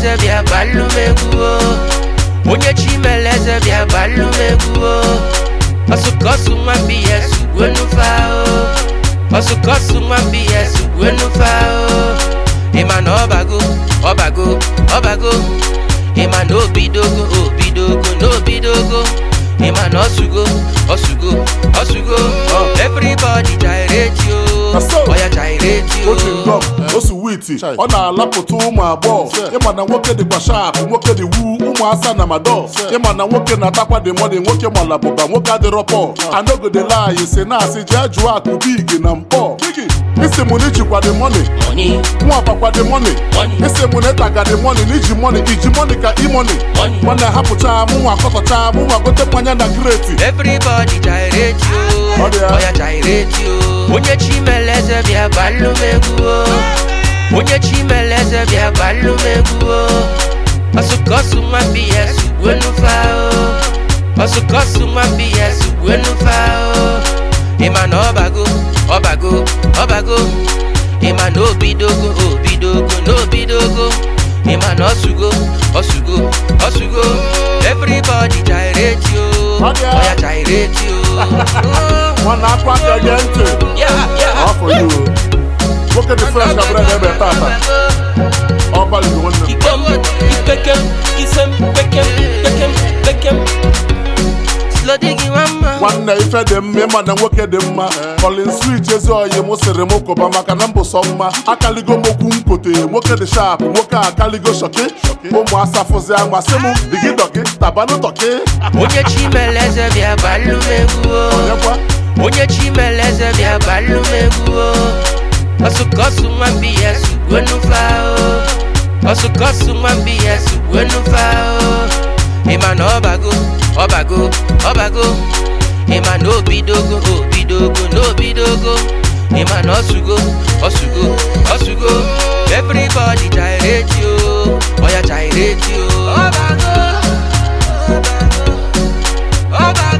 chimeleze bịa gbalụ m egwu o onye chimeleze bịa gbalụ m egwu o ọsụkọsụ nwa mbs gwenufa o ọsụkọsụ nwa mbs gwenufa o ịma na ọbago ọbago ọbago ịma na obidogo obidogo na obidogo ịma na ọsụgo ọsụgo ọsụgo everybody gyrate yo Na so. ọya gyrate yo otu ndọm osu witi ọ na-alapụta ụmụ agbọghọ ịma na nwoke dịkwa shap nwoke dị wu ụmụ asa na mado ịma na nwoke na-atakwa dị mọni nwoke malabụba nwoke adịrọ pọ anọgodelaanyị si na-asị jee jụọ akụ bigi na mpọ isi mụ n'ijikwa dị mọni money nwa bakwa dị mọni Money. isi mụ na ịtaga dị mọni n'iji mọni iji mọni ka imọni Money. nwanne hapụcha mụ nwa akọtọcha mụ nwa gote mmanya na greti everybody gyrate yo Ọ dị ya. ọya gyrate yo onye chimeleze bịa gbalụ m egwu o onye chimeleze bịa gbalụ m egwu o ọsụkọsụ nwa mbs gwenufa o ọsụkọsụ nwa mbs gwenufa o ịma na ọbago ọbago ọbago ịma na obidogo obidogo na obidogo ịma na ọsụgo ọsụgo ọsụgo everybody gyrate yo Ọ dị ya. ọya gyrate yo nwanne akwa aka gee ntị Yeah, yeah. Ọ for you nwoke dị fresh ka bụrụ ebe tata ọ balịgo nwanne m Ikem, ipekem, isem, pekem, pekem, pekem. Slow diggy mama. nwanne ife dị mma ịma na nwoke dị mma Colin switch ezi oyi mụ sịrị m kụba maka na mbụ sọ mma akaligo m okwu nkote nwoke dị sharp nwoke a akaligo shoki ụmụ asafụzi amasị m digi dọki tabanụ tọki Onye chimeleze bịa gbalụ m egwu o. onyekwa Onye chimeleze bịa gbalụ m egwu o. Ọsụkọsụ nwa mbs gwenufa o. Ọsụkọsụ nwa mbs gwenufa o. Ịma na ọbago ọbago ọbago. Ịma na obidogo obidogo na obidogo. Ịma na ọsụgo ọsụgo ọsụgo. Everybody gyrate yo. Ọya gyrate yo. Ọbago ọbago ọbago.